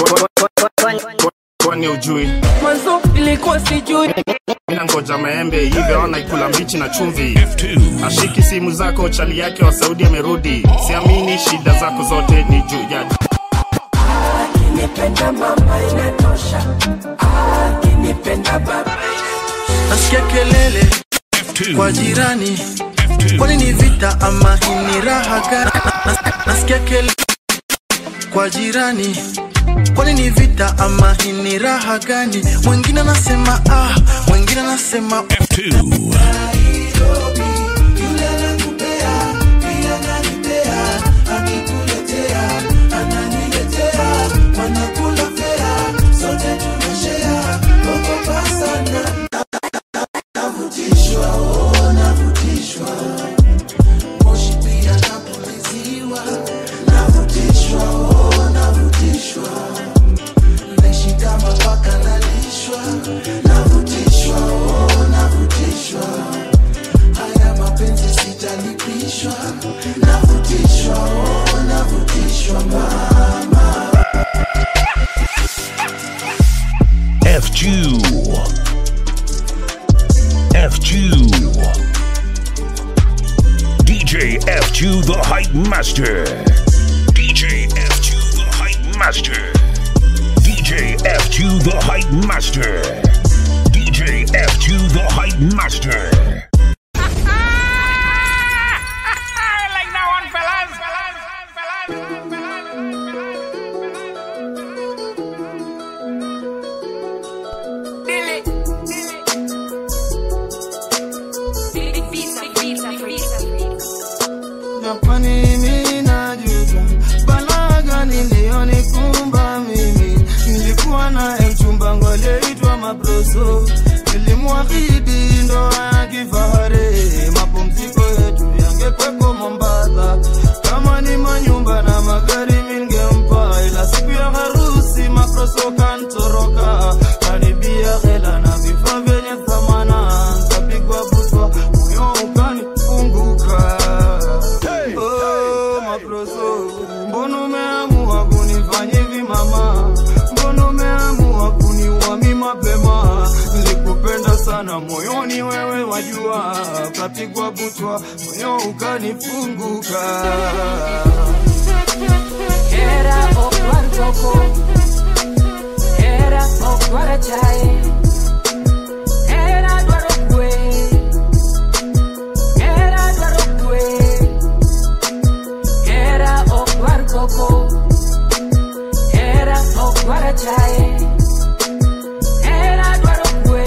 kwani ujui mwanzo ilikuwa sijui mina ngoja maembe hivyo ona ikula mbichi na chumvi ashiki simu zako chali yake wa saudi amerudi siamini shida zako zote ni juu ya akinipenda mama inatosha akinipenda baba nasikia kelele kwa jirani kwani ni vita ama hii ni raha gani Nas- nasikia kelele kwa jirani kwani ni vita ama hii ni raha gani mwingine anasema ah mwingine anasema F2. F2. DJ F2 the Hype Master. DJ F2 the Hype Master. DJ F2 the Hype Master. DJ F2 the Hype Master. like that one, fellas. na kwa nini najuta balaa gani iliyonikumba mimi nilikuwa naye mchumba ngo aliyeitwa mabroso nilimwahidi ndoa ya kifahari mapumziko yetu yangekweko mombasa kama ni manyumba na magari mingempa ila siku ya harusi mabroso kantoroka kanibia hela na vifaa vyenye thamana nkapigwa butwa moyo ukanifunguka Oh, maproso, mbona umeamua kunifanya hivi mama? Mbona umeamua kuniua mi mapema? Nilikupenda sana moyoni, wewe wajua, kapigwa butwa, moyo ukanifunguka. Era okwar koko Era okwar chae Era dwaro kwe Era dwaro kwe Era okwar koko Era okwar chae Era dwaro kwe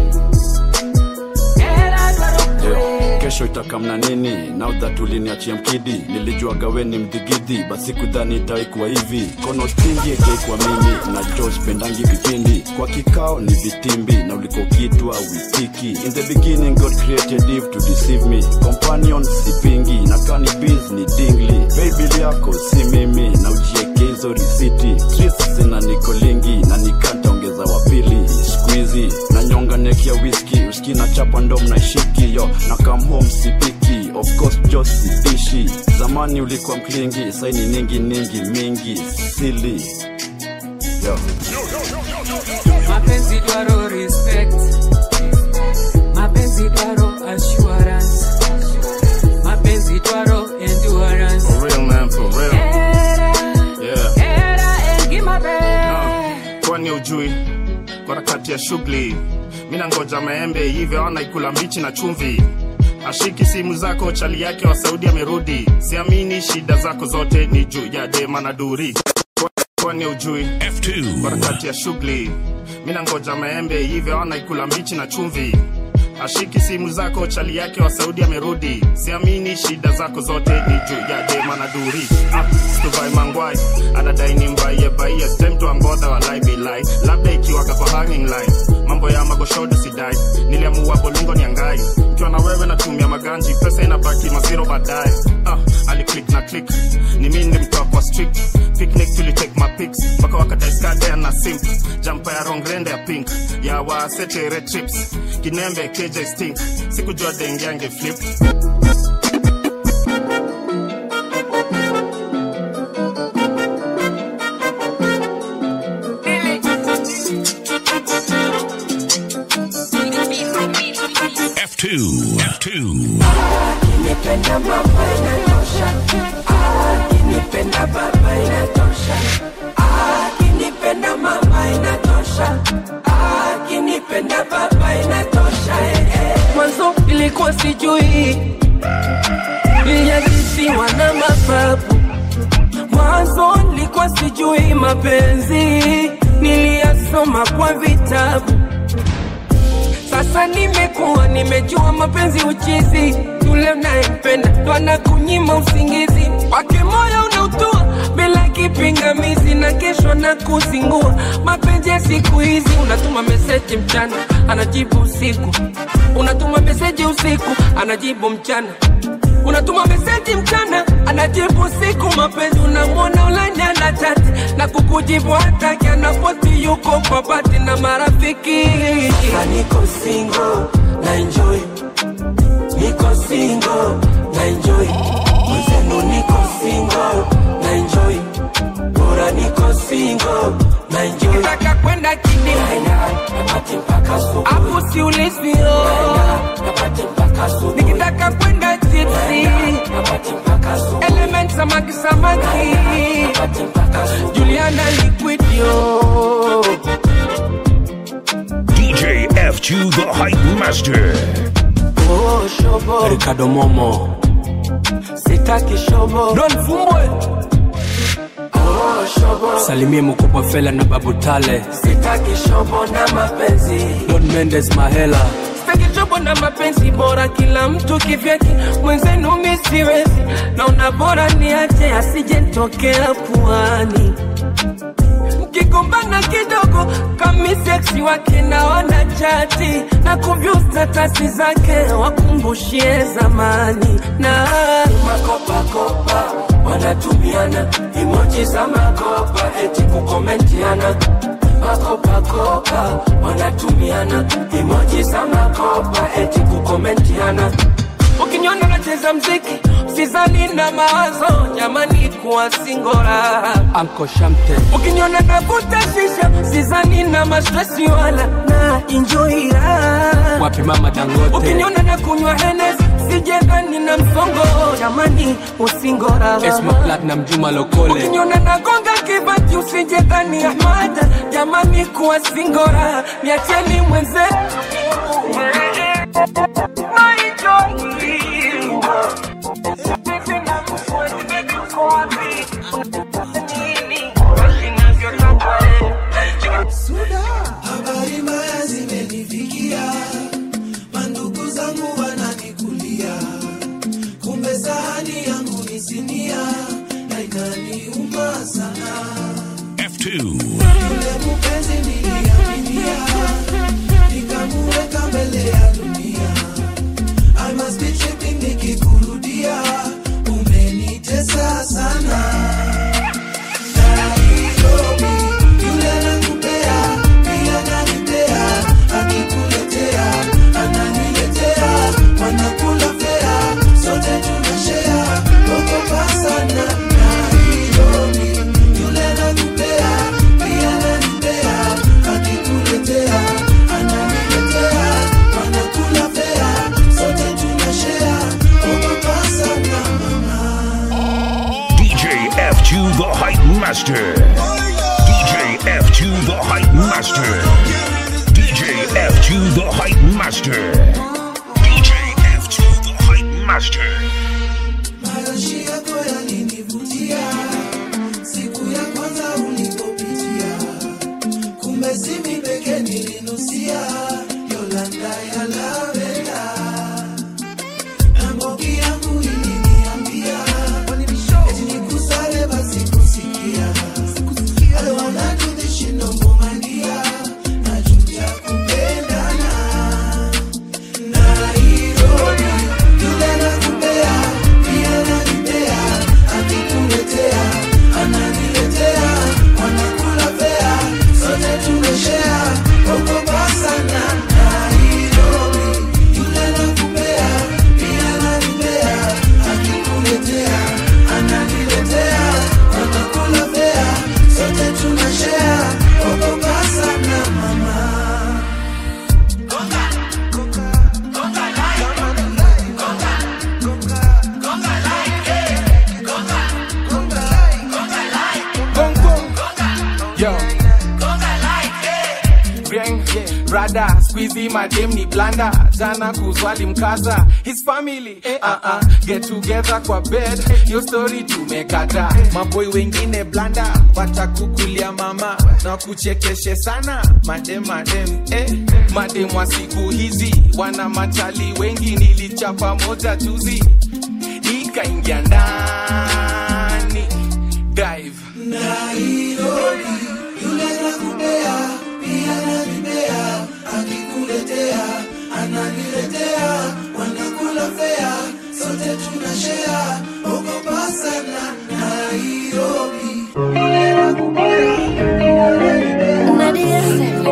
Era dwaro kwe kesho itakamna nini now that uliniachia mkidi nilijuaga we ni mdhigidhi basi kudhani itaikuwa hivi kono stingi ikaikuwa mimi na jos pendangi vipindi kwa kikao ni vitimbi na ulikokitwa witiki in the beginning god created eve to deceive me companion sipingi na kani biz ni dingli baby yako si mimi na ujieke hizo risiti streets zina nikolingi na nikantaongeza wapili squeezy na nyonga nekia whisky uski na chapa ndo mnashiki yo na come home sipiki of course jo sidishi zamani ulikuwa mklingi saini ningi ningi mingi sili yo mapenzi dwaro respect mapenzi dwaro assurance mapenzi dwaro endurance For real man, for real. era Yeah. era engimabe kwani ujui kwa harakati ya shughuli mina ngoja maembe hivyo ona ikula mbichi na chumvi ashiki simu zako chali yake wa saudi amerudi siamini shida zako zote ni juu ya dema na duri Kwa- kwani ujui kwa harakati ya shughuli mina ngoja maembe hivyo ona ikula mbichi na chumvi ashiki simu zako chali yake wa saudi amerudi siamini shida zako zote ni juu ya dema na duri ah, stuvai mangwai anadai ni mbaie baie stemtuambodha walai bilai labda ikiwaga kwa hanging line mambo ya magoshodo sidai niliamua bolungo ni angai ikiwa na wewe natumia maganji pesa inabaki maziro baadaye ah, aliclik na click ni mi ndimtoa kwa strict picnic tulitake mapics mpaka wakataiskadea na simp jampa ya rongrende ya pink ya wasetere trips kinembe kj stink sikujua dengiange flip F2. F2. Akinipenda mama inatosha, akinipenda baba inatosha, akinipenda mama inatosha, akinipenda baba inatosha. eh, eh. Mwanzo ilikuwa sijui, niliajisiwa na mababu. Mwanzo nilikuwa sijui mapenzi, niliyasoma kwa vitabu. Sasa nimekuwa nimejua mapenzi uchizi, yule unayempenda ndo anakunyima usingizi, wake moyo unautua bila kipingamizi, na kesho na kuzingua. Mapenzi ya siku hizi, unatuma meseji mchana, anajibu usiku, unatuma meseji usiku, anajibu mchana unatuma meseji mchana anajibu siku mapenzi unamwona ulanya na chati na kukujibu hataki anapoti yuko kwa bati na marafiki Sasa niko single na enjoy niko single na enjoy mwenzenu niko single na enjoy bora niko single na enjoy nikitaka kwenda kini napati mpaka asubuhi hapo siulizwi napati mpaka asubuhi nikitaka kwenda tipsi napati mpaka asubuhi element samaki samaki napati mpaka asubuhi Juliana liquid yo DJ F2 the Hype Master. Oh, shobo. Ricardo Momo sitaki shobo Don Fumbwe Oh, shobo. Salimie mkubwa Fela na Babu Tale sitaki shobo na mapenzi Don Mendes Mahela sitaki shobo na mapenzi bora kila mtu kivyake mwenzenu mi siwezi naona bora niache asije nitokea puani mkigombana kidogo kami seksi wake naona chati na kuvyu statasi zake wakumbushie zamani na makopakopa wanatumiana imoji za makopa eti kukomentiana makopakopa wanatumiana imoji za makopa eti kukomentiana ukiniona nacheza mziki sizani na mawazo jamani kuwa singora anko shamte ukiniona navuta shisha sizani na mastresi wala na injoira wapi mama dangote ukiniona na kunywa henes sijendani na msongo jamani usingora esma platinum juma lokole ukiniona nagonga kibati usijendani ahmada jamani kuwa singora niacheni mwenze Habari mbaya zimenifikia, mandugu zangu wananikulia, kumbe sahani yangu ni sinia na inaniuma sana. F2. Yule mpenzi niliaminia, nikamuweka mbele ya dunia. I must be tripping nikikurudia, umenitesa sana. Nairobi, yule anakupea, pia ananipea, akikuletea, ananiletea, wanakula fea, sote tunashare, ogopa sana. Nairobi, yule anakupea, pia ananipea, akikuletea, ananiletea, wanakula fea, sote tunashare, ogopa sana mama. DJ F2 the Hype Master. DJ F2 the Hype Master. DJ F2 the Hype Master. DJ F2 the Hype Master. Marashi yako yalinivutia siku ya kwanza ulipopitia, kumbe si mimi peke nilinusia Yolanda ya lavenda na mbogi yangu iliniambia eti nikusale basi kusikia I don't wanna do this shit no more my dear, najuta kupendana Nairobi, yule nakupea Yo. Gang, brother, squeezy madem ni blanda jana kuzwali mkaza his family uh -uh. get together kwa bed yo story tumekata maboi wengine blanda watakukulia mama na kuchekeshe sana madem madem eh. madem wa siku hizi wana machali wengi nilichapa moja juzi ikaingia ndani dive Nairobi, yule nakupea pia nanibea, akikuletea ananiletea, wanakula fea, sote tunashea, ogopa sana Nairobi, yule nakupea pia nanibea,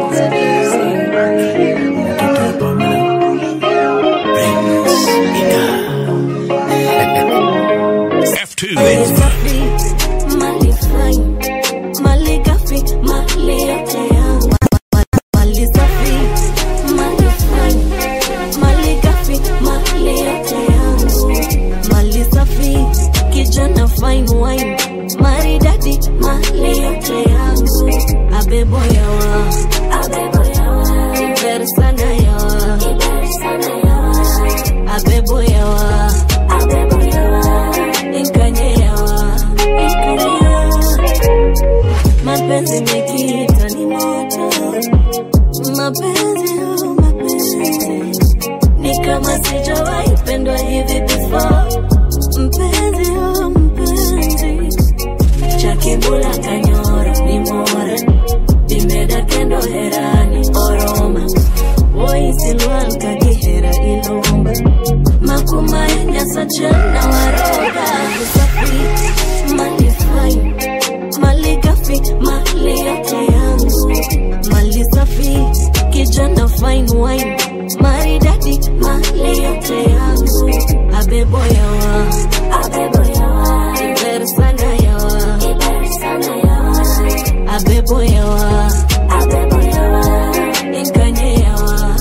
F2. Mali fine, mali gafi, mali yote yangu. Mali safi, mali fine, mali gafi, mali yote yangu. Mali safi, kijana fine wine, maridadi, mali yote yangu. Abebo yawa, abebo yawa, iber sana yawa, iber sana yawa. Abebo yawa, abebo yawa, inkanye yawa, inkanye yawa. Mapenzi mekiita ni moto, mapenzi oh mapenzi ni kama sijawahi pendwa hivi before. Mpenzi oh mpenzi, chakibula kanyoro ni mora, bimeda kendo herani oroma, woisilwal kagihera ilomba, makumaenya sachana waroga, usafi mali fine mali gafi mali yote yangu mali safi kijana fine wine maridadi mali yote yangu abebo yawa abebo yawa iber sana yawa iber sana yawa abebo yawa abebo yawa inkanye yawa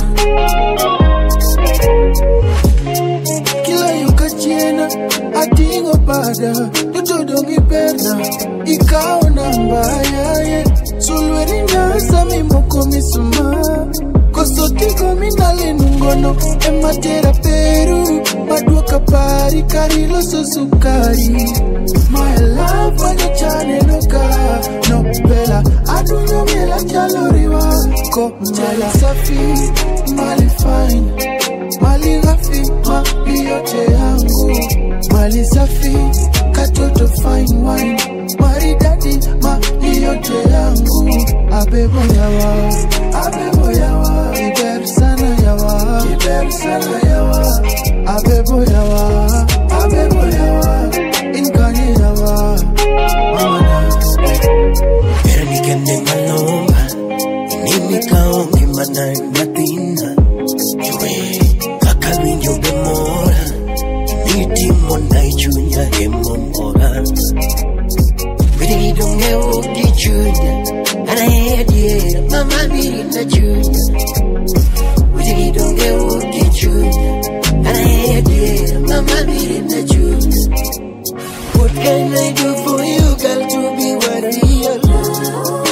kila yo kachiena ating'o bada jotodong' iperna ikawo namba yaye sulweri nyasa mimoko misuma koso tigo minalinungono ematera peru maduoka pari kari loso sukari my love wanyochanenoka no pela adunyo miela chaloriwa ko mala safi mali fine mali ghafi mali yote yangu mali safi katoto fine wine maridadi mali yote yangu abebo yawa abebo yawa iber sana yawa iber sana yawa abebo yawa abebo yawa inkanye yawa mama Pero ni que me maloma, ni mi kaonge mana natina. Yue, kaka winjo bemora, ni timo na ichunya emomora. Bidi donge uki chunya, ana hediera, mama biri na chunya. Bidi donge uki chunya, ana hediera, mama biri na chunya. What can I do for you, girl, to be worthy of love?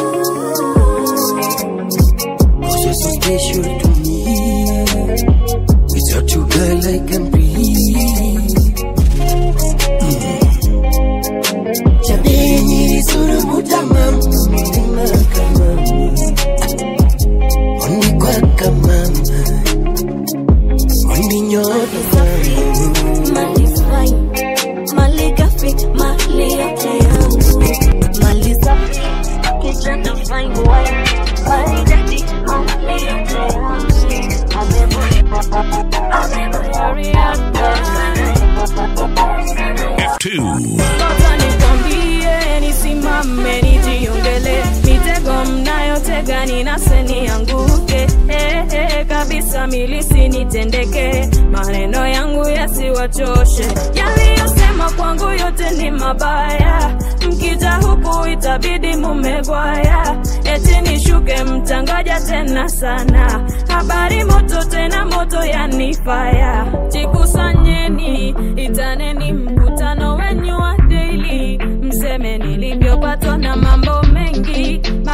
Cause you're so special to me. Without you, girl, I can breathe. Jameni, suru mutamam, mutima kamama. Ondi kwa kamama. Ondi nyoto kamama. mali fine mali gafi mali yote yangu mali safi kijana fine wine maridadi mali yote yangu abebo F2. Ngoja nikwambie, nisimame nijiongele, mitego mnayotega ninase nianguke, eh, eh, kabisa milisi nitendeke, maneno yangu yasiwachoshe, yaliyosema kwangu yote ni mabaya, mkija huku itabidi mumegwaya, eti nishuke mtangaja tena sana, habari moto tena moto yanifaya, jikusanyeni itaneni mkutano wenyu wa daily, mseme nilivyopatwa na mambo mengi,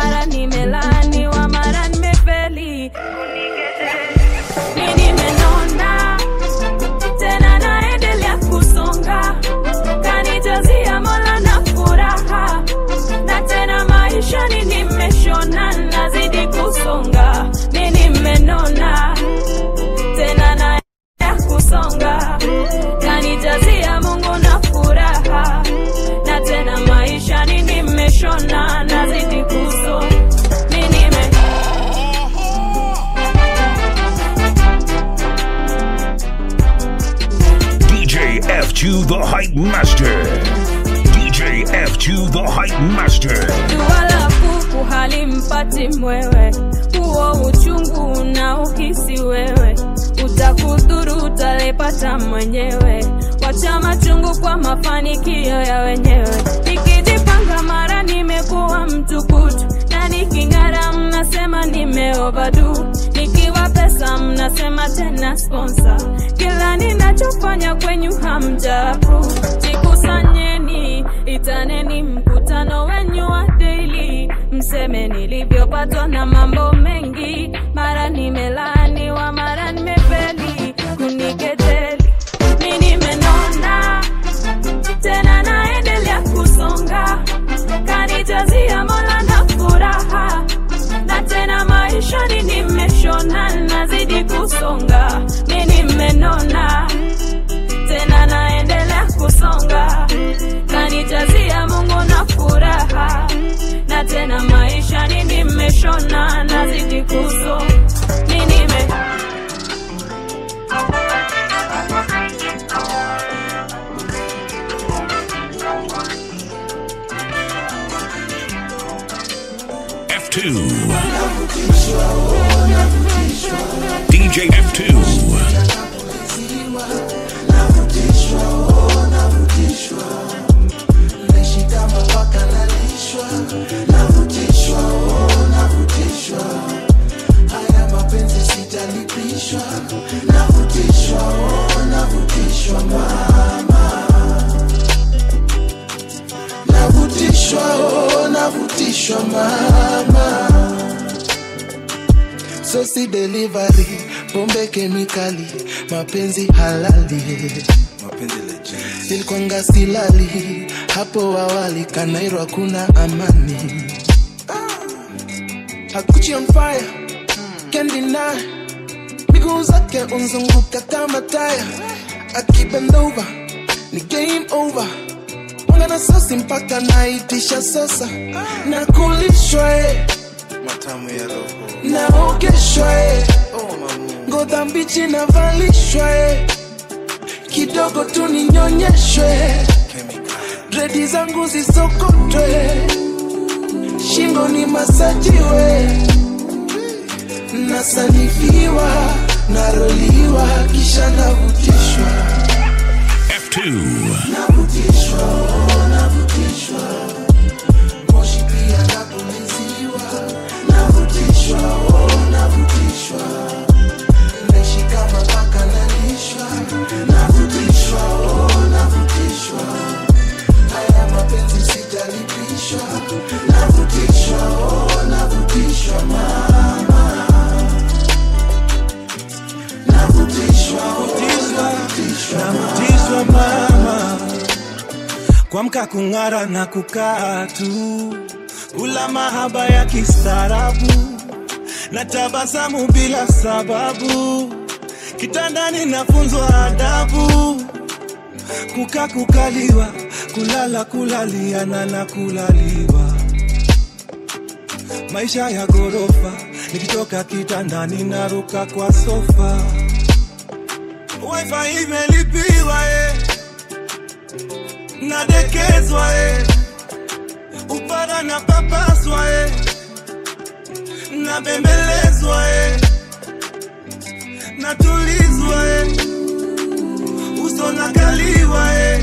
hampati mwewe huo uchungu na uhisi wewe utakudhuru utalipata mwenyewe wacha machungu kwa mafanikio ya wenyewe nikijipanga mara nimekuwa mtukutu na niking'ara mnasema nimeovadu nikiwa pesa mnasema tena sponsor kila ninachofanya kwenyu hamjaru jikusanyeni itaneni mkutano wenyu wa daily mseme nilivyopatwa na mambo mengi mara nimelaaniwa mara nimefeli kunikejeli mi nimenona tena naendelea kusonga kanijazia mola na furaha na tena maishani nimeshona nazidi kusonga mi nimenona tena naendelea kusonga kanijazia mungu na furaha na tena maishani nimeshona nazidi kusonga mi nime F2. DJ F2. navutishwa oh, navutishwa mama sosi delivery pombe kemikali mapenzi halali nilikwanga silali hapo awali kanairo hakuna amani hakuchi on fire can't deny miguu zake unzunguka kama taya akibendova ni game over Mwanga na sosi mpaka naitisha sasa na kulishwa eh. naogeshwa eh. ngoza mbichi navalishwa eh. kidogo tu ninyonyeshwe dredi zangu zisokotwe shingo ni masajiwe nasanifiwa naroliwa kisha navutishwa F2. navutishwa oh, navutishwa moshi pia napuliziwa navutishwa oh, navutishwa naishi kama paka nalishwa navutishwa oh, navutishwa haya mapenzi sijalipishwa navutishwa oh, navutishwa mama navutishwa oh, navutishwa navutishwa mama kuamka kung'ara na kukaa tu kula mahaba ya kistaarabu na tabasamu bila sababu kitandani nafunzwa adabu kuka kukaliwa kulala kulaliana na kulaliwa maisha ya ghorofa nikitoka kitandani naruka kwa sofa wifi imelipiwa eh. nadekezwa eh. upara na papaswa eh. nabembelezwa eh. natulizwa eh. uso nakaliwa eh.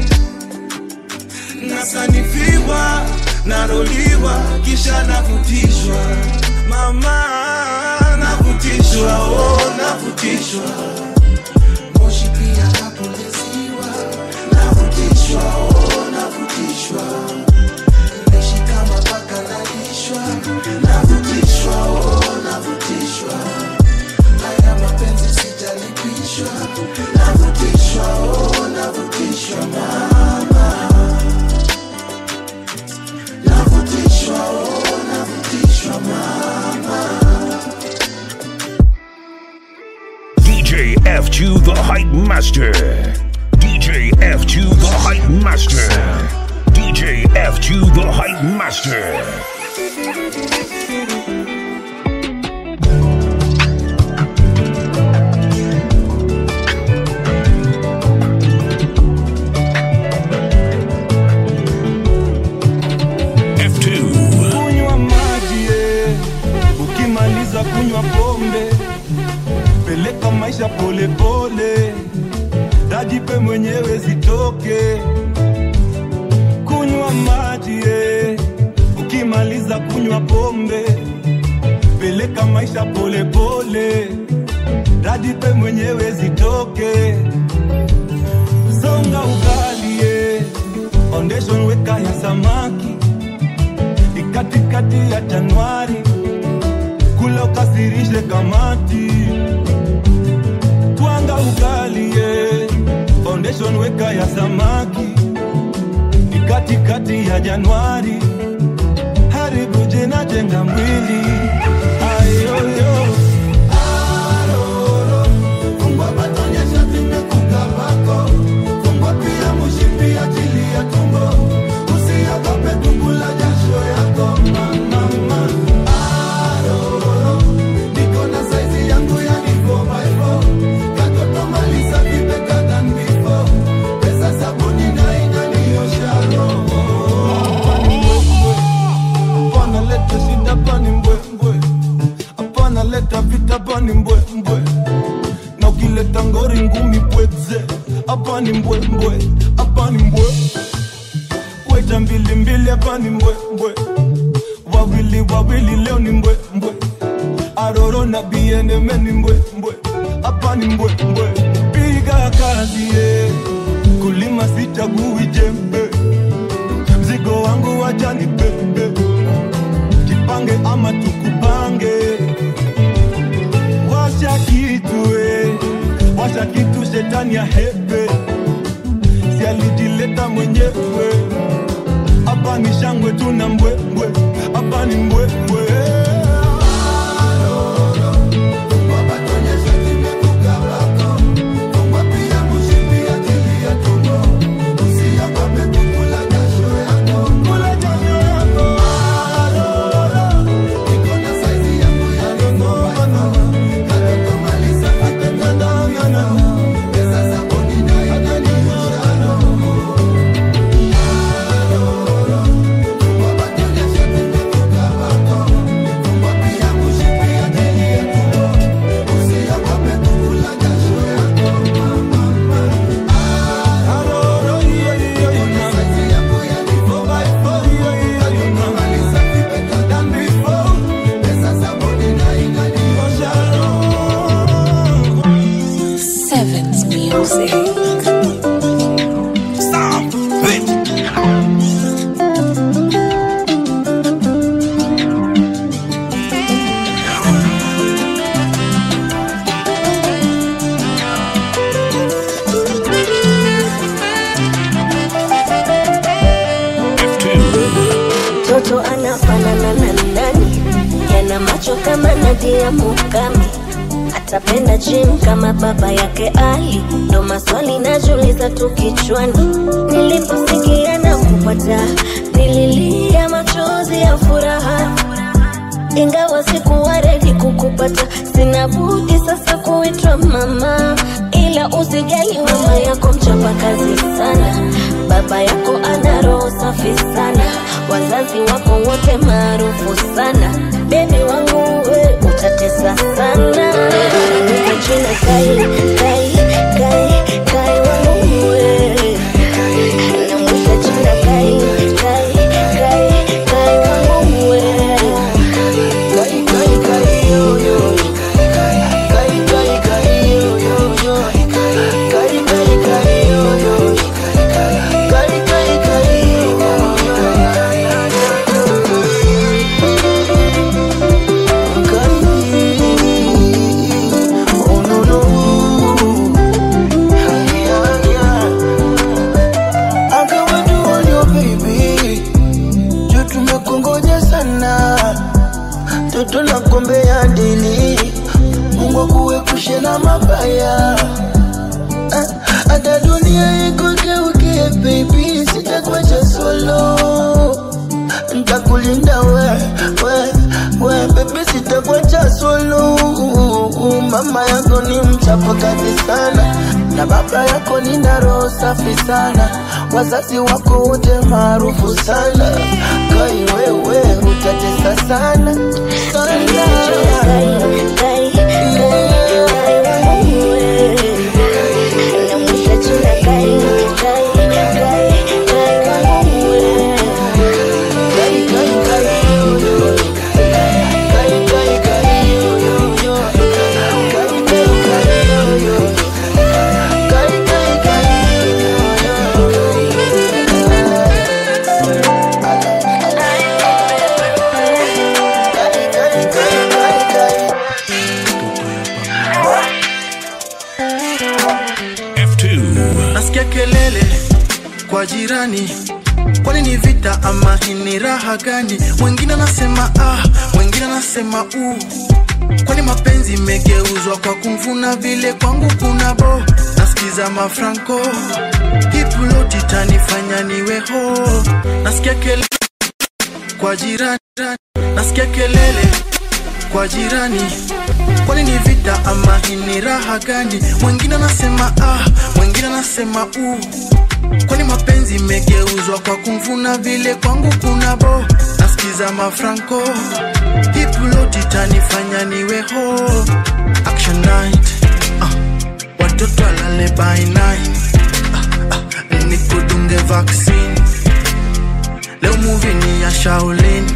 nasanifiwa naroliwa kisha navutishwa mama navutishwa oh, navutishwa moshi pia napuliziwa navutishwa oh, navutishwa naishi kama paka nalishwa navutishwa oh, navutishwa haya mapenzi sijalipishwa navutishwa oh, navutishwa mama navutishwa oh, navutishwa mama DJ F2 the Hype Master. DJ F2 the Hype Master. DJ F2 the Hype Master. F2. kunywa maji eh. maisha polepole dajipe mwenyewe zitoke kunywa maji eh. ukimaliza kunywa pombe peleka maisha polepole dajipe mwenyewe zitoke songa ugali eh. foundation weka ya samaki ikatikati ya januari kula ukasirishe kamati twanga ugali eh. foundation weka ya samaki ikatikati ya januari haribu jina jenga mwili ayoyo Hapana leta shida pani mbwembwe, hapana leta vita pani mbwembwe, na ukileta ngori ngumi pweze, hapa ni mbwembwe, hapa ni mbwe, weta mbili mbili, hapa ni mbwembwe, wawili wawili, leo ni mbwembwe, aroro na bieneme ni mbwembwe, hapa ni mbwembwe, piga kazi ye, kulima sichagui jembe, mzigo wangu wacha ni bebe jipange ama tukupange washa kitu eh, washa kitu shetani ya hepe si alijileta mwenyewe hapa ni shangwe tuna mbwembwe hapa ni mbwembwe Sevens Music. mtoto anafanana na nani yana macho kama nadia mukami atapenda gym kama baba yake ali ndo maswali najuliza tu kichwani niliposikia na kupata nililia machozi ya furaha ingawa sikuwa redi kukupata sina budi sasa kuitwa mama ila usijali mama yako mchapa kazi sana baba yako ana roho safi sana wazazi wako wote maarufu sana bebi wangu we utatesa sana Nita jina kai kai kai kai wangu we namwita jina kai kai kai kai wangu we kai kai kai yo yo kai kai kai yo yo yo kai kai kai yo yo kai kai kai yo tumekongoja sana toto na kombe ya dili mungu akuepushe na mabaya Ah, hata dunia ikugeukie baby sitakuacha solo ntakulinda we we we bebe sitakuacha solo mama yako ni mchapa kazi sana na baba yako ni na roho safi sana wazazi wako wote maarufu sana kai wewe utatesa sana sana Kai, kai, kai, kai wangu we jirani kwani ni vita ama hii ni raha gani mwingine anasema ah mwingine anasema uh kwani mapenzi imegeuzwa kwa kumvuna vile kwangu kuna bo nasikiza mafranco hipuloti tanifanya niwe ho nasikia kelele kwa jirani nasikia kelele kwa jirani kwani ni vita ama hii ni raha gani mwingine anasema ah mwingine anasema uh kwani mapenzi imegeuzwa kwa kumvuna vile kwangu kuna bo nasikiza mafranco hipuloti tanifanya niwe ho action night ah, watoto alale by nine ah, ah, nikudunge vaccine leo muvi ni ya shaolin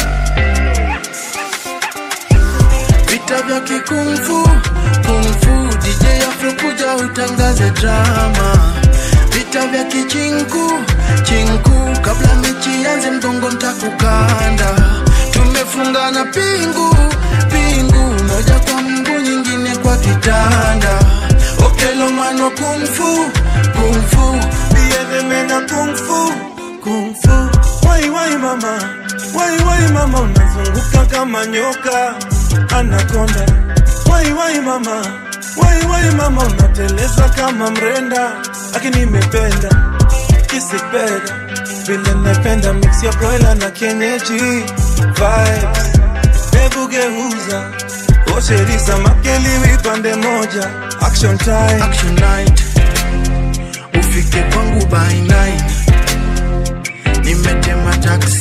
vita vya kikungfu kungfu dj afro kuja utangaze drama vita vya kichinku chinku kabla mechi yanze mgongo ntakukanda tumefungana pingu pingu moja kwa mguu nyingine kwa kitanda okelomano kungfu kungfu biedemena kungfu kungfu wai wai mama wai wai mama unazunguka kama nyoka anakonda wai wai mama wai wai mama unateleza kama mrenda lakini nimependa kisipenda vile napenda mix ya broiler na kienyeji vibes hebu geuza osheriza makeliwi pande moja action time action night ufike kwangu by nine nimetema taksi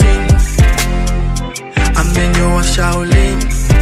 amenyoa shaolin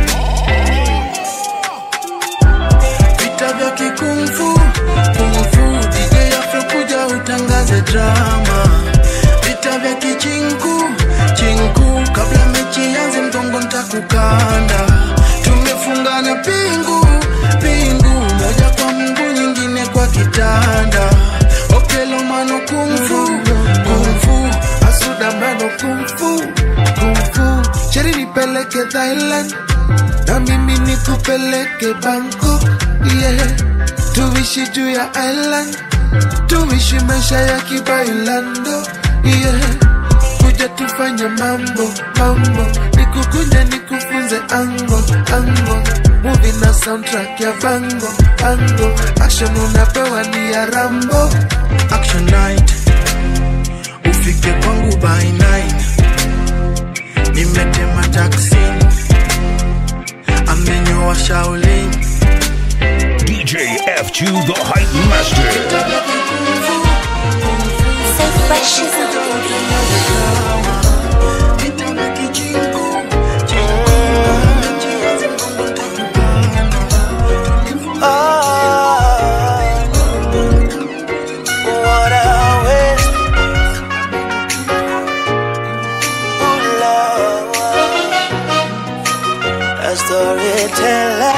vita vya kikungfu kungfu dj afrokuja utangaze drama vita vya kichinku chinku kabla mechi yanze mgongo ntakukanda tumefungana pingu pingu moja kwa mguu nyingine kwa kitanda okelomano kungfu kungfu asudamano kungfu kungfu cheri nipeleke thailand na mimi nikupeleke bangkok yeah. tuishi juu ya island tuishi maisha ya kibailando yeah. kuja tufanye mambo mambo nikukunye nikufunze ango ango muvi na soundtrack ya bango bango action unapewa ni ya rambo action night ufike kwangu by nine nimetema taksi amenyoa shaolin DJ F2 the Hype Master. What a waste. Ooh, Lord. A storyteller.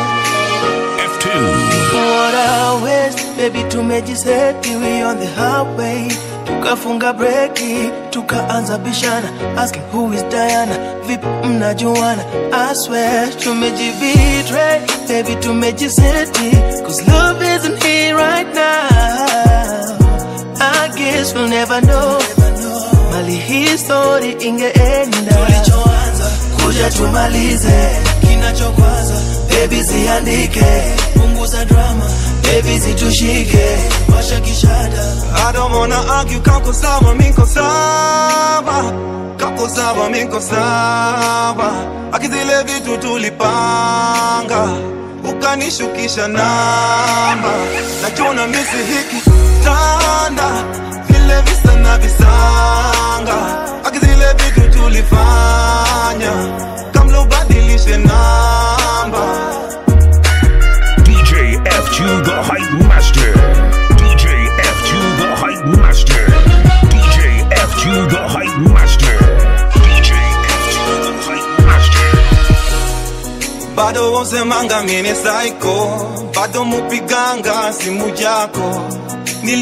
What a waste. Baby tumejiseti we on the highway tukafunga breki tukaanza bishana asking who is Diana vipi mnajuana I swear tumejibetray baby tumejiseti cause love isn't here right now I guess we'll never know mali hii story ingeenda tulichoanza kuja tumalize kinachokwaza baby ziandike punguza drama baby zitushike washa kishada I don't wanna argue, kako sawa, miko sawa Kako sawa, miko sawa Akizile vitu tulipanga Ukanishukisha namba Nachona misi hiki tanda Vile visa na visanga Akizile vitu tulifanya Kamla ubadilishe namba DJ F2 the Hype Master. DJ F2 the Hype Master. DJ F2 the Hype Master. DJ F2 the Hype Master. bado wosemanga mine saiko bado mupiganga simu yako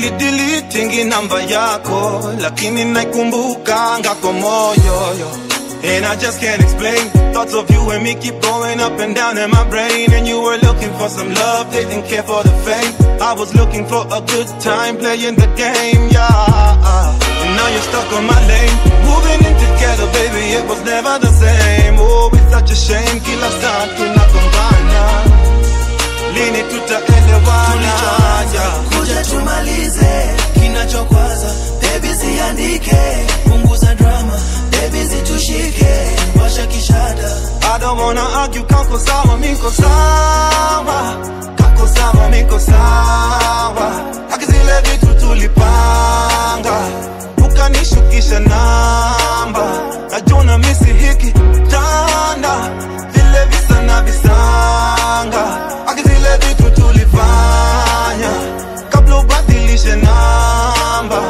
nilidilitingi namba yako lakini naikumbukanga kwa moyo yo And I just can't explain. Thoughts of you and me keep going up and down in my brain. And you were looking for some love, didn't care for the fame. I was looking for a good time playing the game, yeah. And now you're stuck on my lane. Moving in together, baby, it was never the same. Oh, it's such a shame. Kila saa tunagombana. Lini tutaelewana? Yeah. kuja tumalize kinachokwaza bebi ziandike punguza drama bebi zitushike washa kishada I don't wanna argue, kako sawa, miko sawa Kako sawa, miko sawa Haki zile vitu tulipanga Ukanishukisha namba Najuna misi hiki tanda Vile visa na visanga Haki zile vitu tulifanya Kabla ubadilishe namba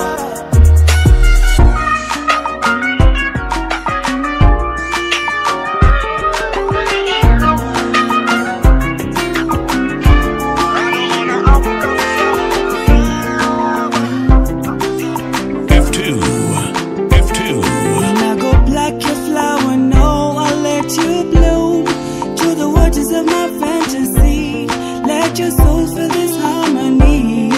F2. F2. When I go black, your flower, no, I'll let you bloom to the waters of my fantasy. Let your soul feel this harmony.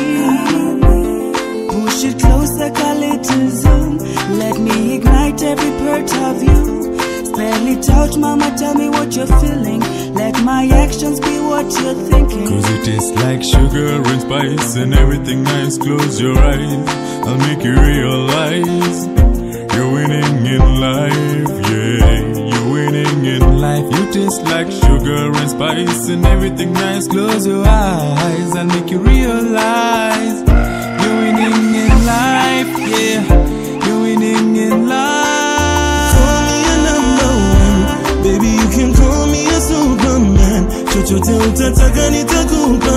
Push it closer, call it to zoom. Let me ignite every part of you. Spell it out, mama, tell me what you're feeling. Let my actions be what you're thinking. Cause it tastes like sugar and spice and everything nice. Close your eyes, I'll make you realize you're winning in life. Yeah, you're winning in life. You taste like sugar and spice and everything nice. Close your eyes, I'll make you realize you're winning in life. Yeah, you're winning in life. Call me a number one, baby you can call me a superman. Chochote utataka nitakupa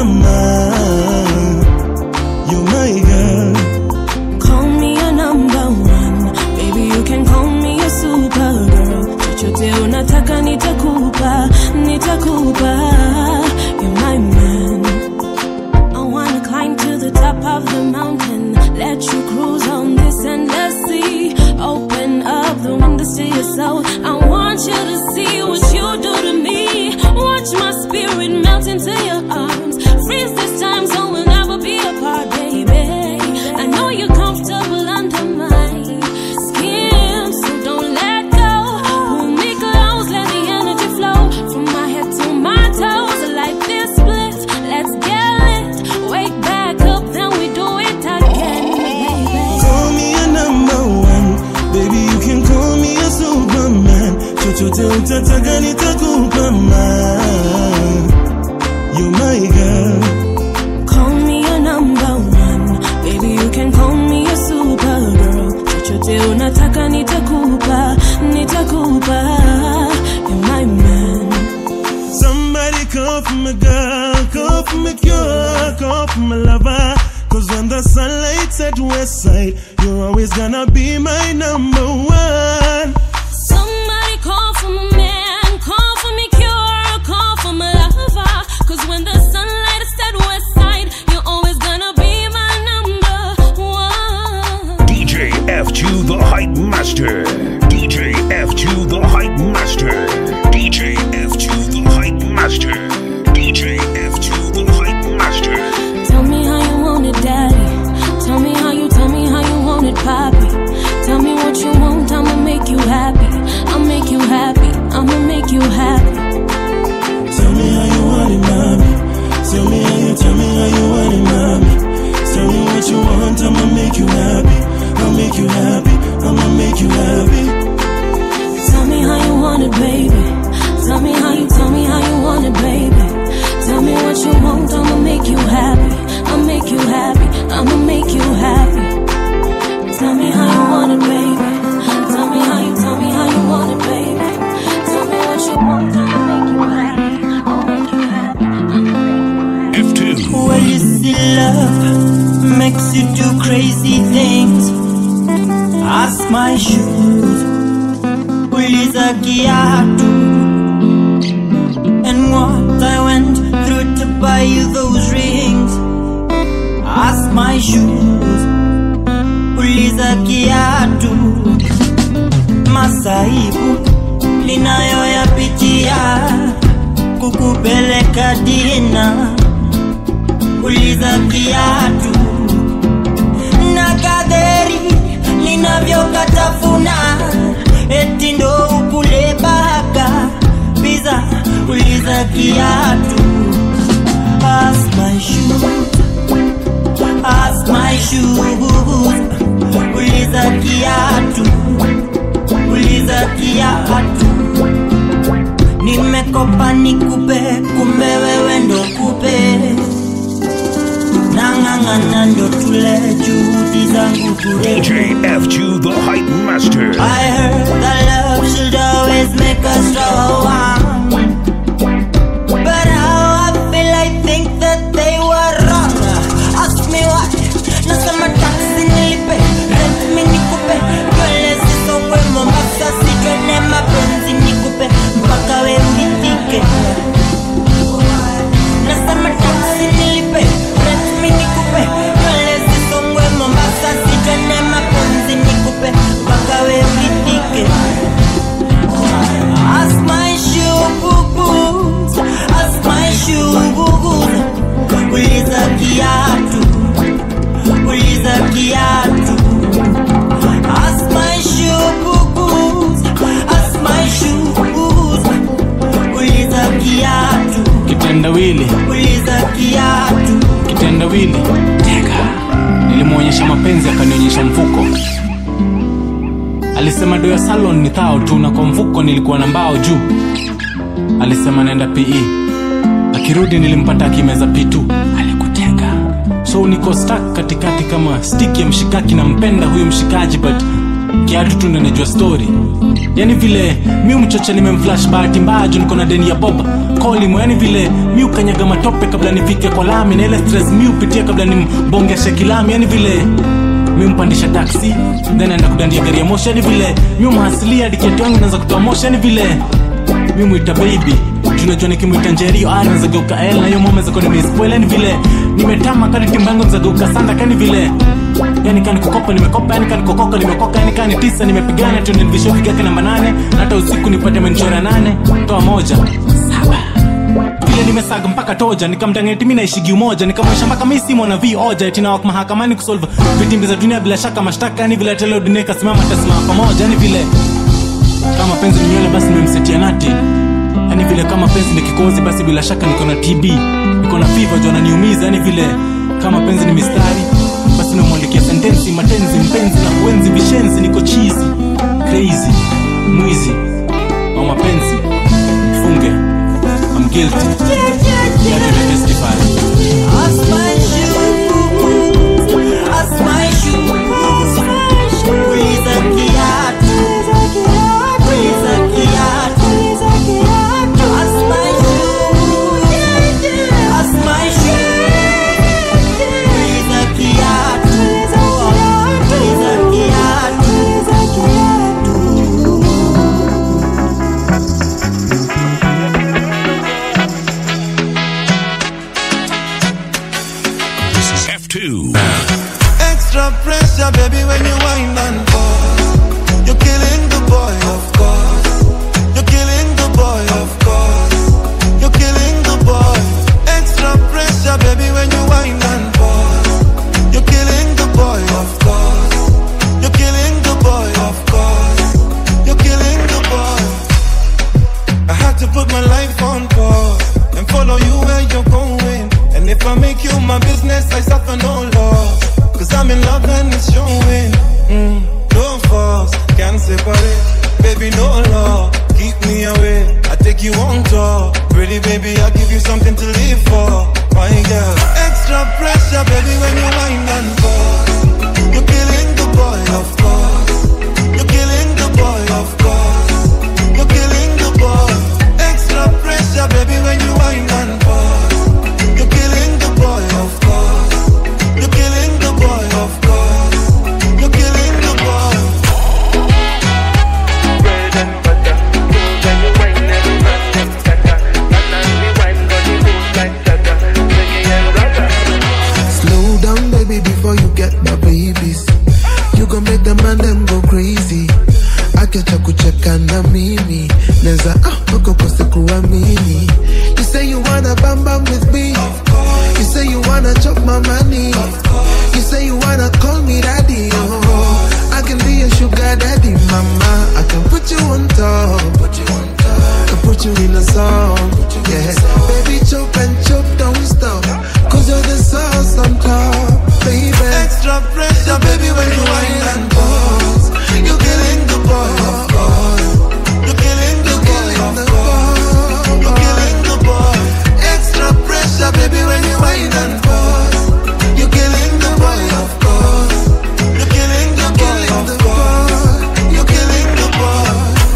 man. You're my girl. Call me a number one, baby you can call me a supergirl. Chochote unataka nitakupa, nitakupa. You're my man. I wanna climb to the top of the mountain, let you cruise on this endless sea. Open up the windows to your soul. I want you to see what you do to me. Watch my spirit melt into your arms. Freeze this time so we'll never be apart, baby. I know you're comfortable under my skin, so don't let go. Pull me close, let the energy flow from my head to my toes. Like this split, let's get lit. Wake back up, then we do it again, baby. Call me a number one, baby you can call me a superman. Chochote utataka nitakupa man. You're my girl. Call me a number one, baby you can call me a supergirl. Chochote unataka nitakupa, nitakupa. You're my man. Somebody call for my girl, call for my cure, call for my lover. Cause when the sun lights at west side, you're always gonna be my number one. Somebody call for my man, call for me cure, call for my lover. Cause when the sunlight is set west side, you're always gonna be my number one. DJ F2 the Hype Master. DJ F2 the Hype Master. DJ F2 the Hype Master. DJ F2 the Hype Master. Tell me how you want it, daddy. Tell me how you, tell me how you want it, poppy. Tell me what you want, I'ma make you happy. I'll make you happy, I'ma make you happy. Tell me how you want it, mommy. Tell me how you, tell me how you want it, mommy. Tell me what you want, I'ma make you happy. I'll make you happy, I'ma make you happy. Tell me how you want it, baby. Tell me how you, tell me how you want it, baby. Tell me what you want, I'ma make you happy. I'll make you happy, I'ma make you happy. Tell me how you want it, baby. Tell me how you, tell me how you want it, baby. Tell me what you want, I'ma make you happy. I'll make you happy. F2. Well, you see, love makes you do crazy things. Ask my shoes, uliza kiatu, and what I went through to buy you those rings. Ask my shoes, uliza kiatu, masaibu ninayoyapitia kukupeleka dina uliza kiatu na kadheri ninavyokatafuna eti ndo ukule baka biza uliza kiatu Ask my shoes, ask my shoes, uliza kiatu, uliza kiatu. Nimekopa nikupe, kumbe wewe ndo kupe, nang'ang'ana ndo tule juhudi zangu bure. DJ F2 the Hype Master. I heard that love should always make us strong. But how I feel, I think that they were wrong. Ask me why. Nasema taxi nilipe, rent mi nikupe, nywele zisongwe Mombasa, sijone mapenzi nikupe, mpaka we unitike. Nasema taxi nilipe, rent mi nikupe, nywele zisongwe Mombasa, sijone mapenzi nikupe, mpaka we unitike. Ask my shoe boo-boos, ask my shoe boo-boos. Uliza kiatu, uliza kiatu. Ask my shoe boo-boos, ask my shoe boo-boos. Uliza kiatu, kitendawili uliza kiatu. kitendawili teka nilimwonyesha mapenzi akanionyesha mfuko alisema do ya salon ni thao tu na kwa mfuko nilikuwa na mbao juu alisema naenda pe akirudi nilimpata akimeza pitu alikutega so niko stak katikati kama stik ya mshikaki nampenda huyu mshikaji but kiatu tu ndo najua story yani vile mi mchocha nimemflash bahati mbaya juu niko na deni ya boba kolimo yani vile mi ukanyaga matope kabla nifike kwa lami na ile stress mi upitia kabla nimbongeshe kilami yani vile mi mpandisha taksi then aenda kudandia gari ya moshi yani vile mi umhasilia diketi wangu naweza kutoa moshi yani vile mi mwita baby tunajua nikimwita njerio ah, naweza geuka el na hiyo mama zako nimespoil yani vile nimetama kani timba yangu naweza geuka sanda kani vile yani kani kukopa nimekopa yani kani kokoka nimekoka yani kani tisa nimepigana tu nilivishofika yake namba nane na hata usiku nipate menchora nane toa moja saba vile nimesaga mpaka toja nikamdangeti mi naishigi umoja nikamwesha mpaka mi simo na vi oja tinawak mahakamani kusolve vitimbi za dunia bila shaka mashtaka yani vile tele dunia ikasimama tasimama pamoja yani vile kama penzi ni nywele basi nimemsetia nati yani vile kama penzi ni kikozi basi bila shaka niko na tb niko na fiva juu ananiumiza yani vile kama penzi ni mistari basi nimemwandikia sentensi matenzi mpenzi na kuenzi vishenzi niko chizi crazy mwizi au mapenzi funge I'm guilty Let me testify Ask my shoe boo-boos, ask my shoe boo-boos. Uliza kiatu, uliza kiatu. Ask my shoe, ask my shoe. Uliza kiatu, uliza kiatu. This is F2. Extra pressure, baby, when you wind and pause. You're killing the boy, of course. You're killing the boy, of course. You're killing the boy. Extra pressure, baby, when you wind and pause. You're killing the boy, of course. You're killing the boy, of course. You're killing the boy. I had to put my life on pause and follow you where you're going. And if I make you my business, I suffer no loss. Cause I'm in love and it's showing. Mm, no force, can't separate. Baby, no law, keep me away. I take you on tour. Pretty baby, I'll give you something to live for. My girl, extra pressure, baby, when you wind and pause. You're killing the boy, of course. You're killing the boy, of course. You're killing the boy. Extra pressure, baby, when you wind and pause. You're killing the boy, of course. You're killing the boy, of course. You're killing the boy. Slow down, baby, before you mpaka ukose kuamini you say you wanna bam bam with me you say you wanna chop my money you say you wanna call me daddy oh I can be your sugar daddy mama I can put you on top put you on top can put you in a song yeah baby chop and chop don't stop cause you're the sauce on top baby extra pressure baby when you whine and pause you're killing the boy of course you're killing the boy of course you're killing the boy extra pressure baby when you whine and pause you're killing the boy of course you're killing the boy of course you're killing the boy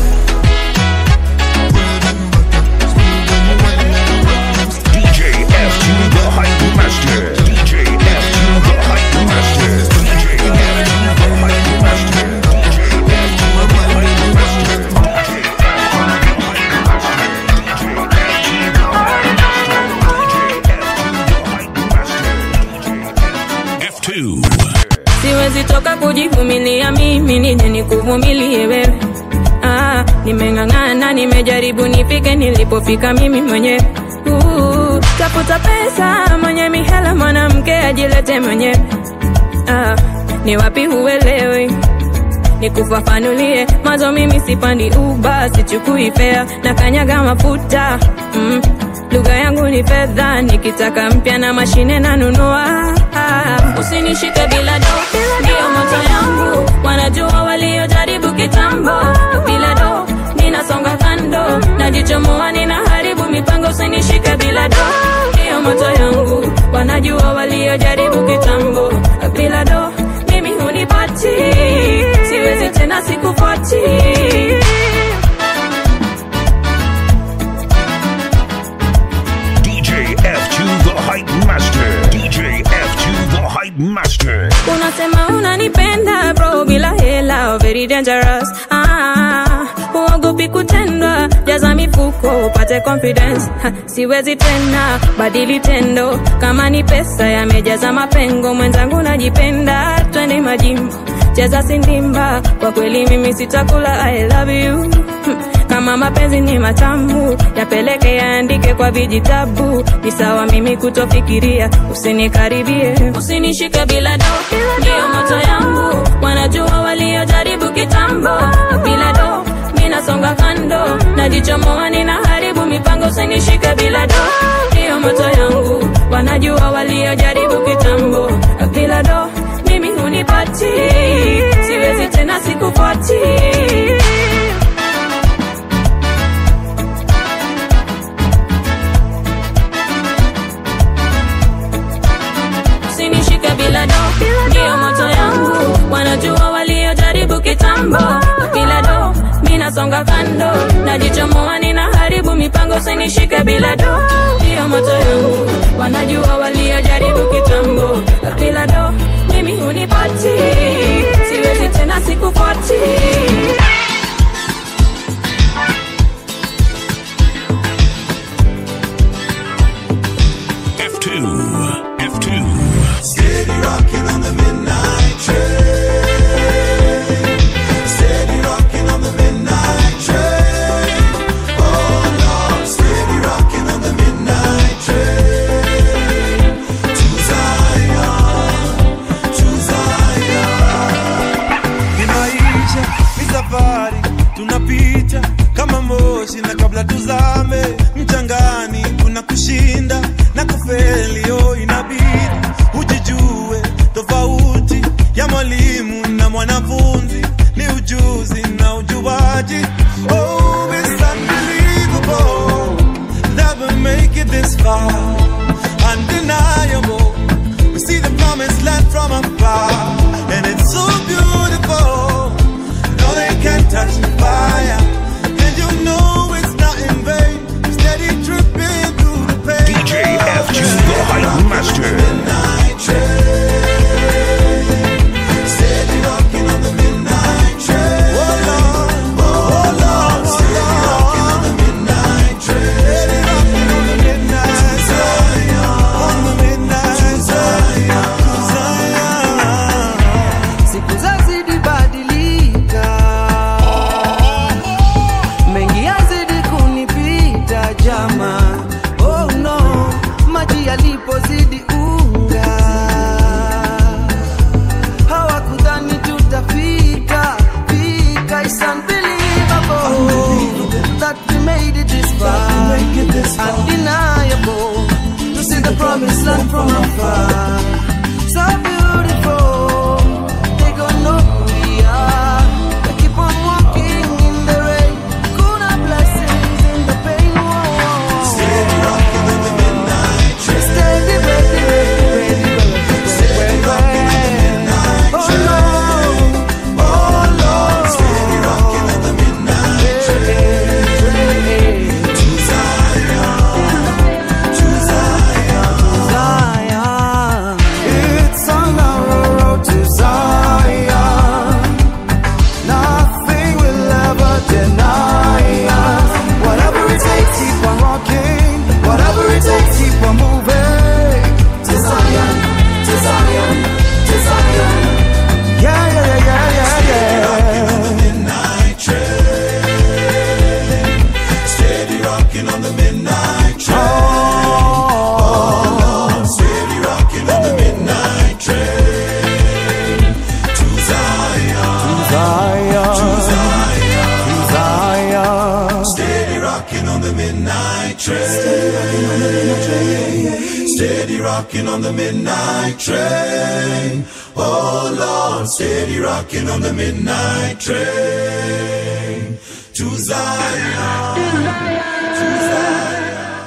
DJ F2 the Hype Master. DJ F2 the Hype Master. DJ F2 the Hype Master. F2. siwezi toka kujivumilia mimi nije nikuvumilie wewe ah, nimeng'ang'ana nimejaribu nifike nilipofika mimi mwenyewe uh, tafuta pesa mwenye mihela mwanamke ajilete mwenyewe ah, ni wapi huelewi nikufafanulie mazo mimi sipandi uba sichukui fea na kanyaga mafuta mm. lugha yangu ni fedha nikitaka mpya na mashine nanunua ah. usinishike bila do ndiyo moto yangu wanajua waliojaribu kitambo bila do ninasonga kando najichomoa ninaharibu mipango usinishike bila do ndiyo moto yangu wanajua waliojaribu kitambo bila do mimi hunipati siwezi tena sikufuati DJ F2 the Hype Master. DJ F2 the Hype Master. unasema unanipenda bro bila hela very dangerous ah, huogopi kutendwa jaza mifuko upate confidence ha, siwezi tena badili tendo kama ni pesa yamejaza mapengo mwenzangu najipenda twende majimbo cheza sindimba kwa kweli mimi sitakula i love you Hmm, kama mapenzi ni matamu yapeleke yaandike kwa vijitabu ni sawa mimi kutofikiria usinikaribie usinishike bila do ndiyo moto yangu wanajua waliojaribu kitambo bila do minasonga kando najichomoa ninaharibu mipango usinishike bila do ndiyo moto yangu wanajua waliojaribu kitambo bila do mimi hunipati siwezi tena sikufuati usinishike bila do ndiyo moto yangu wanajua waliojaribu kitambo bila do minasonga kando najichomoa ninaharibu mipango usinishike bila do ndiyo moto yangu wanajua waliojaribu kitambo bila do mimi hunipati siwezi tena sikufuati F2. F2. Steady rocking on the midnight train. Steady rocking on the midnight train. Oh Lord, steady rocking on the midnight train. To Zion, to Zion. ni maisha ni safari tunapita kama moshi na kabla tuzame mchangani kuna kushinda na kufeli yo inabidi ujijue tofauti ya mwalimu na mwanafunzi ni ujuzi na ujuaji oh, it's unbelievable that we make it this far undeniable we see the promised land from afar and it's so beautiful no they can't touch the fire and you know it's not in vain steady dripping through the pain DJ F2 the Hype Master. Steady rocking on the midnight train. Oh Lord, oh Lord, steady rocking on the midnight train. Steady rocking on the midnight train. rocking on the midnight train. Oh, Lord, steady rocking on the midnight train. To Zion, to Zion, to Zion, to Zion. Steady rocking on the midnight train. Steady rocking on the midnight train. Oh Lord, steady rocking on the midnight train. To Zion, to Zion.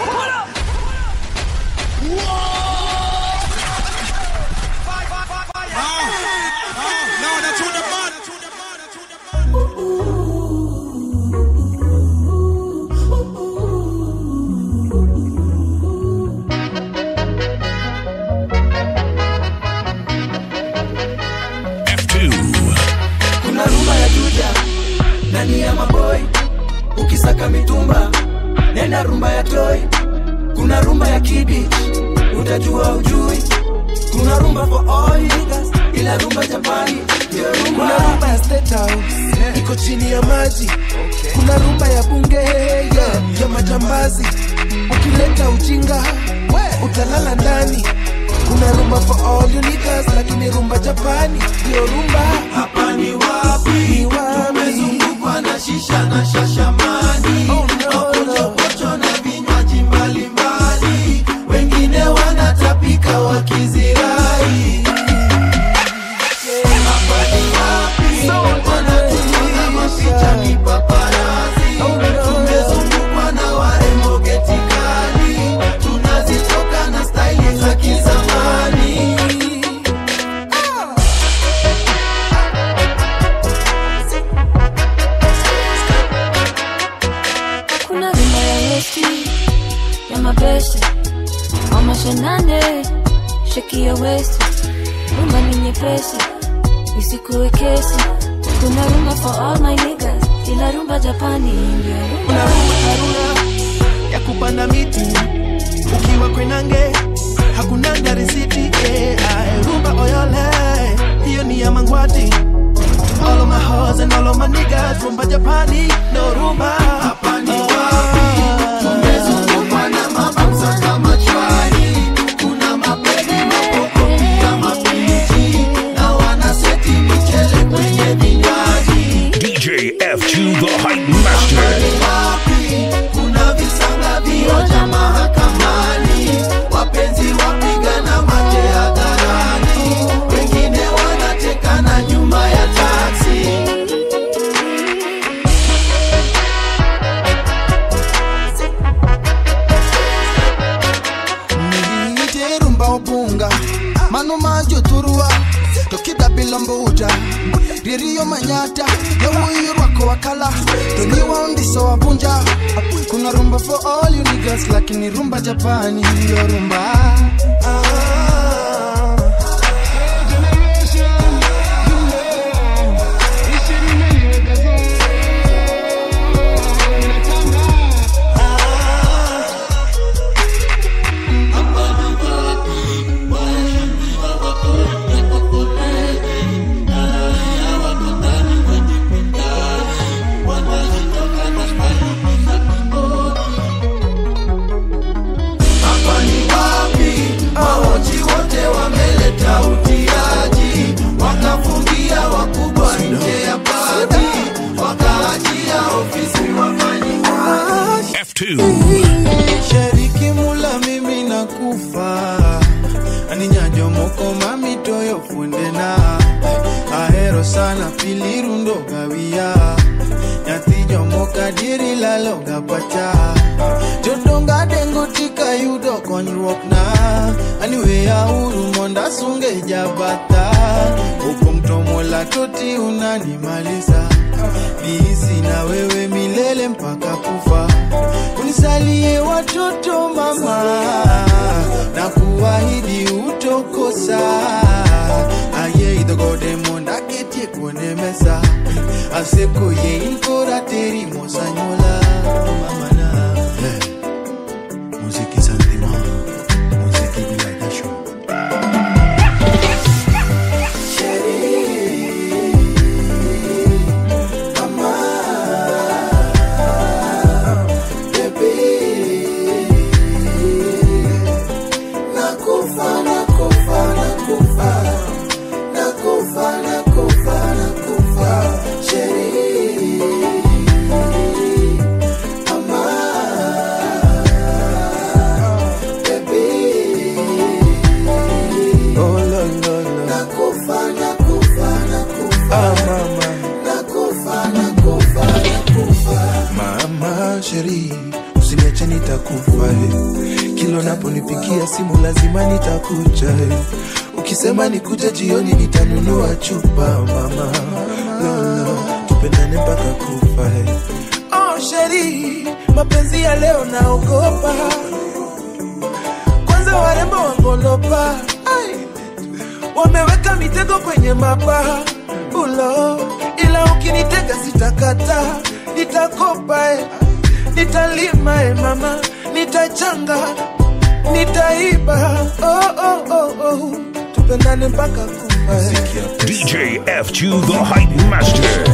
kuna rumba ya juja ndani ya maboi ukisaka mitumba nenda rumba ya toi kuna rumba ya kibich utajua ujui kuna rumba for all niggas ila rumba japani ndio rumba kuna rumba ya state house iko chini ya maji kuna rumba ya bunge yeah, ya majambazi ukileta ujinga utalala ndani kuna rumba for all you niggas lakini rumba japani ndio rumba hapa ni wapi ni wapi tumezungukwa na shisha na shashamani mapochopocho na vinywaji mbalimbali wengine wanatapika wakizirai hapa ni wapi wanatunyonga mapicha mipaparazi tumezungukwa na warembo getikali tunazitoka na staili za kizamani kuna rumba ya westi ya mabeste amashanane sheki ya westi rumba ni nyepesi isikuwe kesi kuna rumba for all my niggas ila rumba japani ndio kuna rumba haruna ya kupanda miti ukiwa kwenange hakunanga risiti eh, ae, rumba oyole hiyo ni ya mangwati all of my hoes and all of my niggas rumba japani no rumba hapa ni wapi tumezungukwa na mabamsa kama chwari kuna mapedi mapoko pia mapichi na wanaseti michele kwenye vinywaji DJ F2 the Hype Master. wapi kuna visanga vioja mahakamani wapenzi wapigana mate hadharani wengine wanatekana nyuma ya taksi niite rumba obunga mano majo turua tokida bilombuja ririyo manyata yawuyo rwako wakala toniwa undiso wabunja kuna rumba for all you niggas lakini rumba japani ndio rumba hapa ni wapi maoji wote wameleta utiaji wakafungia wakubwa nje ya pati wakaachia ofisi wafanyi shariki mula mimi nakufa aninyajo moko mamitoyo fundena ahero sana pilirundo gawia nyathi jomoka dieri laloga pacha jodonga dengo tika yudo konyruok na aniweya uru monda sunge jabata opong' to mola toti unanimaliza niisi na wewe milele mpaka kufa unisalie watoto mama na kuahidi utokosa aye idhogode monda ketie kuone mesa aseko ye inkora teri mosanyola mamana hey. muziki santima muziki bila jasho Baby usiniache nitakufa eh. kila unaponipigia simu lazima nitakuja eh. ukisema nikuja jioni nitanunua chupa mama lolo tupendane mpaka kufa eh. oh, sheri mapenzi ya leo naogopa kwanza warembo wangolopa Ai, wameweka mitego kwenye mapaa ulo ila ukinitega sitakata nitakopa eh. nitalima eh, mama nitachanga nitaiba oh, oh, oh, oh. tupendane mpaka kufa eh. DJ F2 the Hype Master.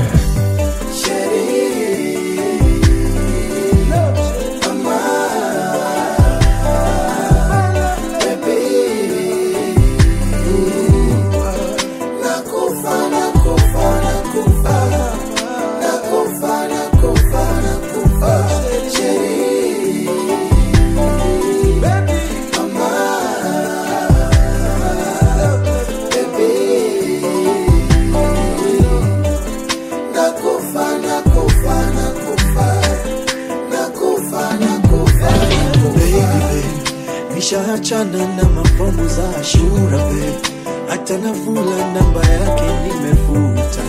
Baby, babe, nishaachana na mapambo za Ashura babe, hata nafula namba yake nimefuta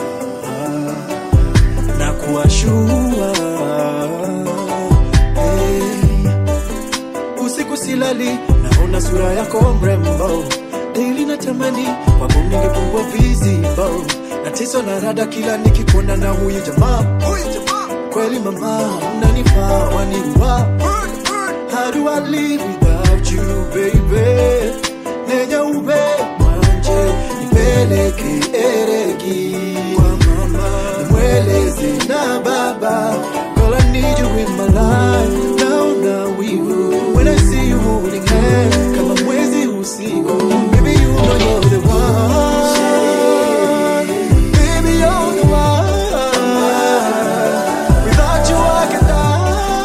na kuashua hey. Usiku silali, naona sura yako mrembo, daily natamani kwako ningepungua vizibo, nateswa na rada kila nikikuona na huyu jamaa kweli mama unanifaa waniwa How do I live without you, baby? Nenya ube mwanje, nipeleke eregi kwa mama, nimweleze na baba. Girl, I need you in my life. Naona wivu when I see you holding hands, kama mwezi usiku. Baby, you know you're the one. Baby, you're the one. Without you, I can die.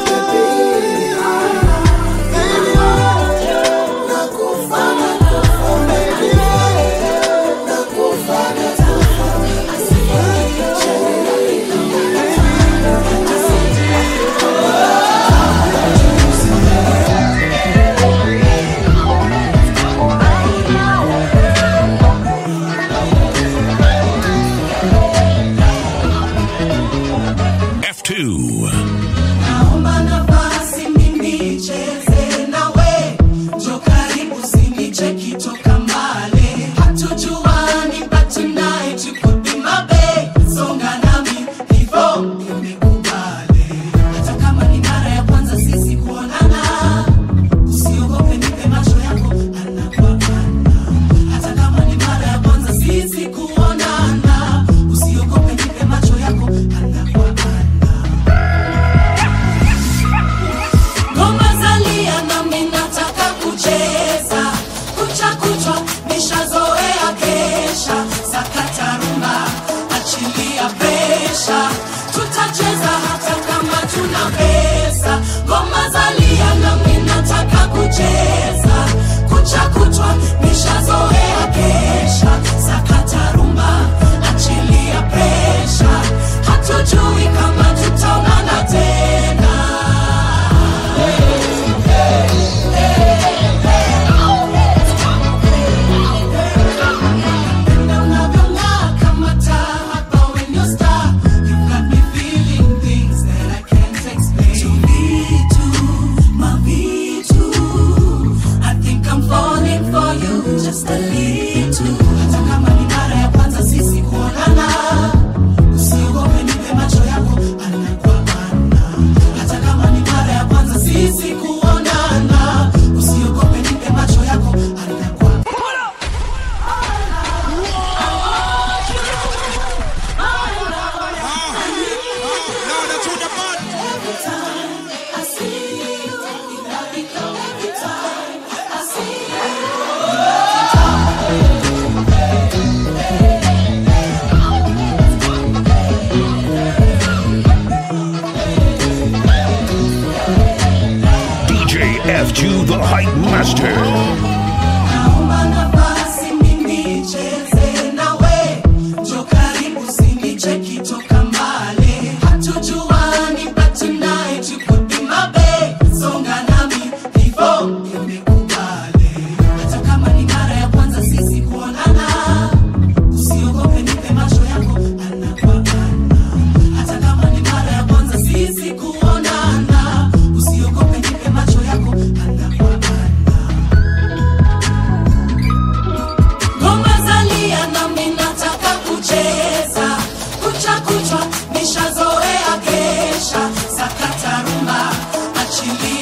F2. Naomba nafasi mimi nicheze nawe, njoo karibu usinicheki toka mbali. Hatujuani but tonight you could be my babe. Songa nami hivyo nimekubali. Hata kama ni mara ya kwanza sisi kuonana, usiogope nipe macho yako ana kwa ana. Hata kama ni mara ya kwanza sisi kuonana, usiogope nipe macho yako ana kwa ana. Ngoma zalia nami nataka kucheza kucha kuchwa nishazoea kesha sakata rumba achilia pesha tutacheza hata kama tuna pesa ngoma zalia nami nataka kucheza kucha kuchwa nishazoea kesha sakata rumba achilia pesha hatujui kama tutaonana tena Just a little. Hata kama ni mara ya kwanza sisi kuonana, usiogope, nipe macho yako ana kwa ana. Hata kama ni mara ya kwanza sisi kuonana, usiogope, nipe macho yako ana kwa DJ F2 the Hype Master. Naomba nafasi mimi nicheze nawe, njoo karibu usinicheki toka mbali. Hatujuani but tonight you could be my babe.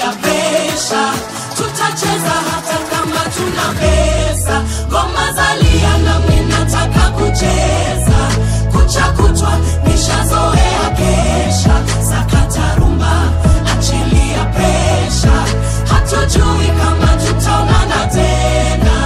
achilia pesha tutacheza hata kama tuna pesa ngoma zalia nami nataka kucheza kucha kutwa nishazoea kesha sakata rumba achilia pesha hatujui kama tutaonana tena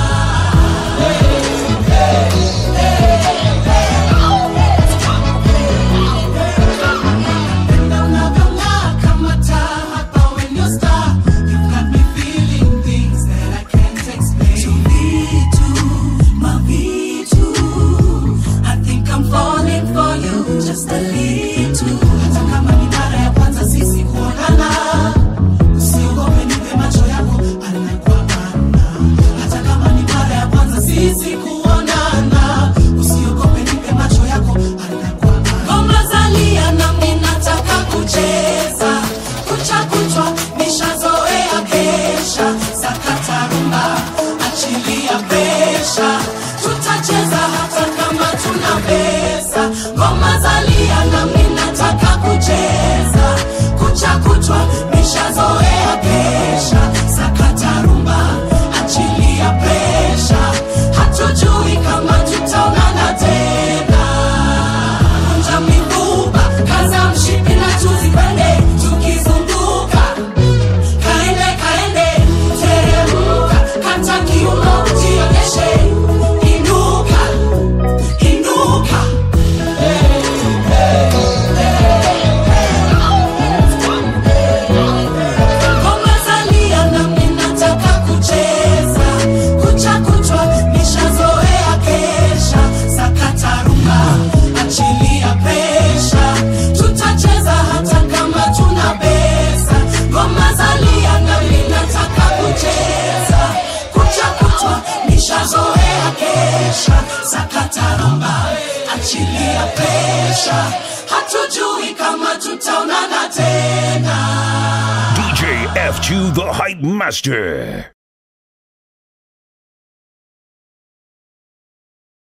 Unavyong'aa kama taa hapa when you're star. You've got me feeling things that I can't explain. Tuvitu, mavitu. I think I'm falling for you just a little. Hata kama ni mara ya kwanza sisi kuonana. Usiogope nipe macho yako ana kwa ana. Hata kama ni mara ya kwanza sisi kuonana. Usiogope nipe macho yako ana kwa ana. Ngoma zalia nami nataka kucheza. Kucha kuchwa nishazoea kesha. Sakata rumba achilia pesha. Tutacheza hata kama tuna pesa. Ngoma zalia nami nataka kucheza. Kucha kuchwa nishazoea kesha. Sakata rumba achilia pesha. Hatujui kama tutaonana tena. Kunja mifupa, kaza mshipi na tuzipande tukizunguka. Kaende kaende, teremka, kata kiuno jionyeshe. Inuka, inuka. Ngoma zalia nami nataka kucheza. Kucha kuchwa nishazoea kesha. Sakata rumba, achilia pesha. Tutacheza hata kama tuna pesa. Ngoma zalia nami nataka kucheza. Kucha kuchwa nishazoea kesha. Sakata rumba, achilia pesha. Hatujui kama tutaonana tena. DJ F2 the Hype Master.